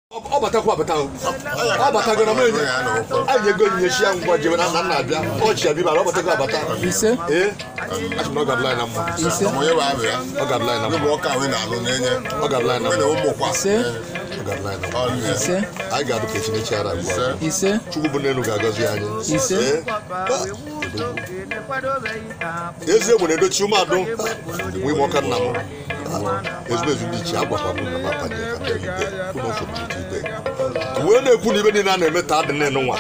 ọ batakwa abata o. ọ batago na menye anyị ego onyinye chi ya ngwa jebe na nna nna abịa ọchị abịa ọ batago abata ise ee achị na ọ gadịla anyị na mma ise onye bụ abụ ya ọ gadịla anyị na ndị mma bụ ọka ahụ na-alụ na-enye ọ gadịla anyị na ndị na mma ụmụkwa ise ọ gadịla anyị na mma ọrụ ya ise anyị ga-adụ ka echinechi ara ugbu a ise chukwu bụ n'elu ga-agọzi anyị Ise. Ee. ezi egbe na-edochi umeadụ nwe ime ọka nna m ezigbo ezi ndị iche agwakwa m na mapanye ka bịa ibe kwụ na nsogbu n'ite ibe wee na-ekwu na ibe niile a na-eme taa dị nnenu nwa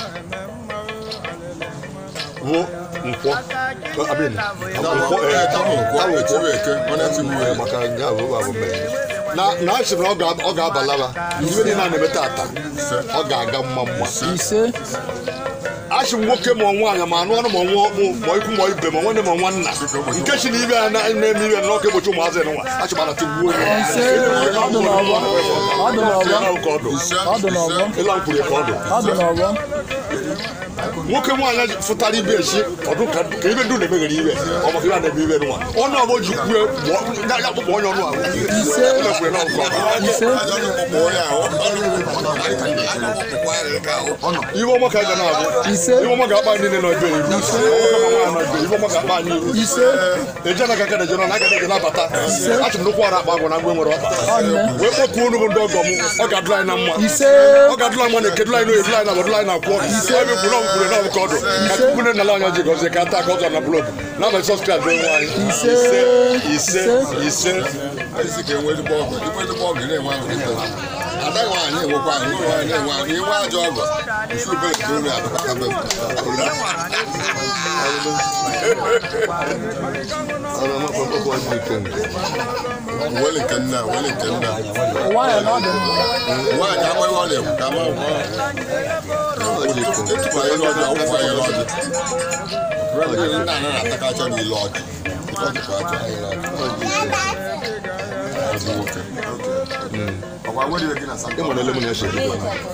bụ nkwọ abịa nkwọ ee, tamụ nkwọ tamụ nkwọ. etibe eke ọ na-etigbu Ee, ya maka nya bụ abụ mmeri na na a sị na ọ ga- ọ ga-abalaba ibe niile a na-eme tata ọ ga-aga mma mma ise achị m nwoke ma nwaanyị ma anụ ọnụ ma nwa ọkpụ ma ikwu ma ibe ma nwanne ma nwanna nke chi na ibe ya na- na-eme ibe na ọka egbochi ụmụazị nwa achị m anata gbuo ya ise ọdụ n'ọgbọ ọdụ n'ọgbọ ka ọdụ ọdụ n'ọgbọ ịla mkpụrụ ka ọdụ ọdụ n'ọgbọ nwoke nwaanyị fụtara ibe echi ọdụ ka ka ibe ndụ na-emeghere ibe ọ maka ibe a na-eme ibe nwa ọnụ ọgbọ ji kwue ya ya kpụkpọ onye ọnụ ahụ Ise. Emekwere na ọkụ ọdụ. ise ajọ ndị ụmụkpọ onye ahụ ụmụkpọ ya ka ahụ ibe ọma ka anyị ga na-abụ ise ibe ọma ga-akpa anyị niile nọ ebe iru ibe ọma ga-akpa anyị iru ise eje na kaka na jena na aga na nabata achị m nnukwu ara akpa agwa na mgbe nwere ọkpa ọnne wee kpọkuo unu bụ ndị ọgọ m ọ ga-adụla anyị na mma ise ọ ga-adụla anyị mma na ekedụla anyị n'oyedụla anyị na abọdụla anyị na akwụọ ebe kwuru na ọgwụkwuru na ọbụka ọdụ ka chukwu na nala anya ji gọzie ka ata ka ọ zọ na blọd n'abalị sọs klas bụ nwe anyị Ise. ise ise isi ka enwe ezigbo ọgụ ikwe ezigbo ọgụ na-enwe ahụ dịka ada nwaanyị enwekwa ahụ nwere nwaanyị na-enwe ahụ inwe ajọ ọgụ isi ubere ka olu adịkọtabe wele nke nna wele nke nna ụwa ya na ọdụ mma nwaanyị amaghị ọ na-ekwu ka ama etupu anyị n'ọdị ọgwụkwọ anyị n'ọdị ndị nna anaghị atakacha n'ile ọdị ọ dịkwa aja ezi nwoke ịmana ele m na-eche gị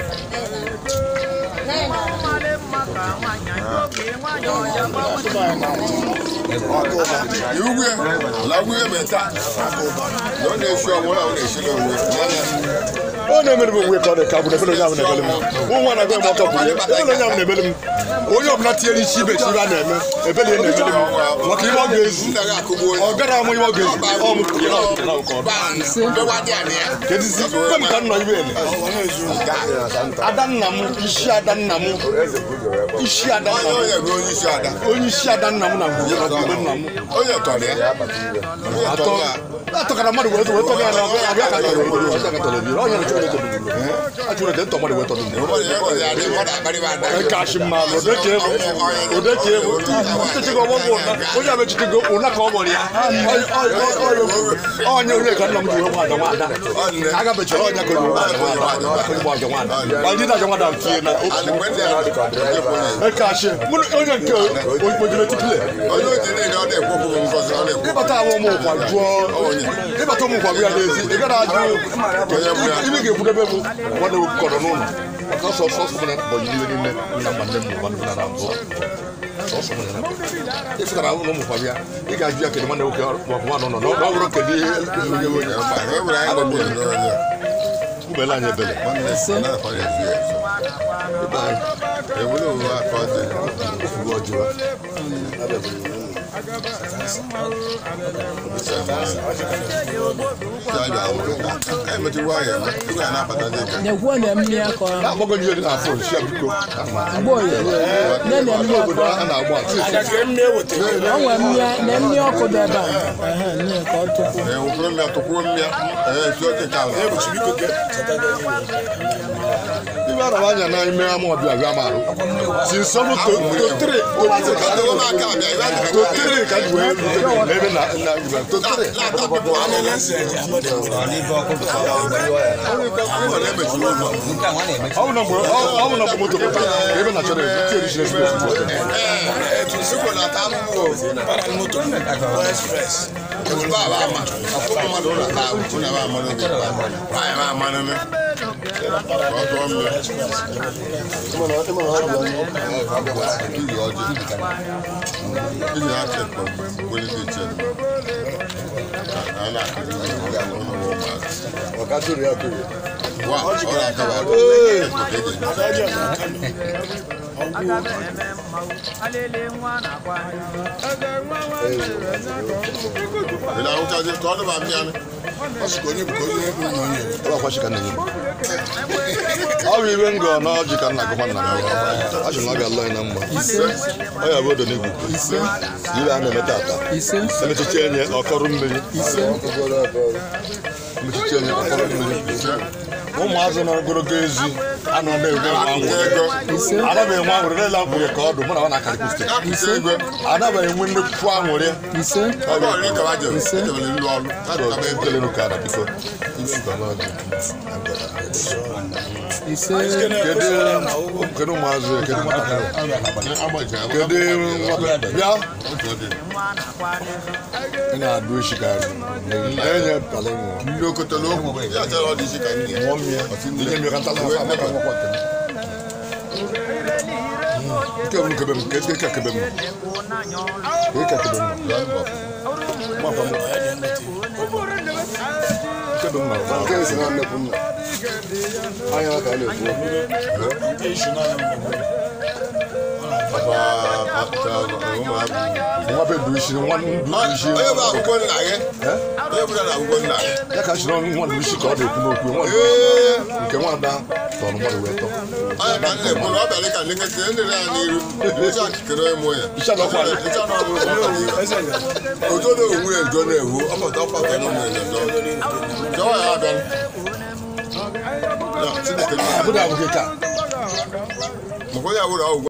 iwu ya lagwu ya meta na ọ na-esi ọnwụ na ọ na-esiri onwe ọ na-emere m onwe ka ọ dị ka bụ na ebele onye ahụ na-emele m nwa na-agwa m ọtọ bụrụ ya ebele onye ahụ na-emele m onye ọbụla tinyere isi ibe chi ibe a na-eme ebele ya na-emele m maka ibe ọ ga-ezu nna gị akụgbu onye ọ gara amụ ibe ọ ga-ezu ọ m kwuru ya na ọdụ na ụkọ ọdụ kedizi kwe m ka nna ibe ele ada nna m isi ada nna m isi ada nna m onye bụ onye isi ada onye isi ada nna m na ngwuru na ngwuru nna m onye tọrọ ya onye atọ tọrọ ya atọkara mmadụ wee wee tọrọ ya na abịa abịa ka tọrọ ebido ọjọọ ka tọrọ ebido onye na-achọ eto achụrụ ete ntọ mmadụ wee tọrọ ebido ụfọdụ ya ọzọ ya dị mmadụ akparịba ada kashi mmanụ odeke ebu odeke ebu ntechego ọgbọ bụ ụna onye a mechitego ụna ka ọ gbọrọ ya onye onye ka nna m ji wee nwada nwada aga mechara ọnya ka onye nwada nwada onye gba aja nwada ma ndị na-aja nwada tinye na mgbe ndị ahụ dịka ọ dịrị ejekwa onye kashi onye nke ojire tipule onye oji niile ọ na-ekwopụ m ngọzi ọ na-ekwu ịbata ahụ ụmụ ụkwa jụọ ịbata ụmụ ụkwa bụ ya n'ezi ị gara ajụ ibe ga-ekwudebe bụ nwanne m kọrọ n'ụlọ maka ọsọ ọsọ ọsọ mụna bọnyị n'iwe niile nna mma nne m bụ nwanne m na mbụ sọsọ mụna na ịfụtara ụlọ ụmụ ụkwa bịa ị ga-ajụ ya kedu nwanne nwoke maọbụ nwanne nọ na ọ bụrụ kedu ihe onye onye e nwere anyị gbagbo n'onye ubele anyị ebele nwanne esi na-akwa ya ezi ya ebe anyị ebule uwe aka ọ dị ugbu ọjụwa emetụwa ya eme tupu ya na-abata dị ka na-ekwu na mmiri akọ ahụ na-akpọgo ndị na afọ nshi biko mgbe oyi nne na mmiri akọ obodo a na-agba atụ o nwere mmiri na mmiri ọkụ dị ebe a ehe nne ka ọ tụpụ ee ụfọdụ mmịa tụkwuo mmịa ee esi oche ka ala ibe araba anya na ime ama ọbịa bịa marụ si nsọmụ totere adịghị m aka abịa ibe adịghị m aka totere ka ji wee rute n'ebe na na igwe totere emechiri ụzọ ọ bụ na mgbe ọ bụ na mgbe moto pụta ka ebe na chọrọ ebu tie ejiri ezigbo ezigbo ee sikwo na ata ahụhụ ebule baba ama ọfụma mmadụ ụlọ ata ahụhụ na ba amanụ gị nwaanyị ba amanụ me ọ tụọ mmiri iri ọjị iji na-achị ekpọ mgbeli dị iche a na-akụzi ụlọ ụmụazị ọka tụrụ ya tụrụ wa ọ na-akaba ị na-ahụchazi ka ọ dịba mmịa ọ sị ka onye bụ ka onye bụ na onye Ọ bụ ka nna gị. Ọ bụ ibe ngọ na ọjị ka nna gụkwa nna m. Achị na ọ ga-alụ anyị na mma. Ọ ya bụ odo n'igwu. Ibe a na-eme tata. ise Emechichi enye ọkọrọ mmiri. ise Emechichi enye ọkọrọ mmiri. Ụmụazụ nọ ogologo ezi anọ na-enwe nwa akụkọ nwere. ego Anaghị enwe anwụrụ n'ele mkpụrụ ka ọdụ mụ na ọ na-akarịkwu steeti. akụkọ ego Anaghị enwe nnukwu anwụrị. ise ọ bụ ọrụ ịkaba jem ejebere ịlụ ọrụ akụkọ ego Kelenu ka ada biko. ise Kedu kedu ụmụazụ kedu nwatakịrị? agbaji Kedu nwata bịa otu ọ dị ị na-adụ echi ka enye pala nwa. ndị okotelo okwu ya chọrọ ọ dị isi ka ndị Nwa mmiri. Ihe mmiri ka ntala nwa amaka nwakwa nke m. Nke bụ nkebe m, nke eke ka kebe m. Nke ka kebe m. Nwakwa m. Kebe m na nke esi na nnekwu nna anya ka a na-ekwu nwa be ndụ isi nwa ndụ isi. onye bụ akwụkwọ nna gị onye bụ na akwụkwọ nna gị Ya ka chịrị nwa ndụ isi ka ọ na-ekwu n'okwu. Nwa ndụ ee nke nwada tọrọ mmadụ wee tọ. onye ka nna ekwu na ọ bịara ka ndị nkịtị ndị ya n'iru ịcha kere onye mụ ya Ịcha na ọkwa. ịcha na ọbụrụ ọkwa n'iru ojo na onwe ya njo na-ewu ọpụta ọkpata na ụmụ ya njo jọọ ya abịa ya chineke Abụda abụghị ka. makwa ya wụrụ ọgwụ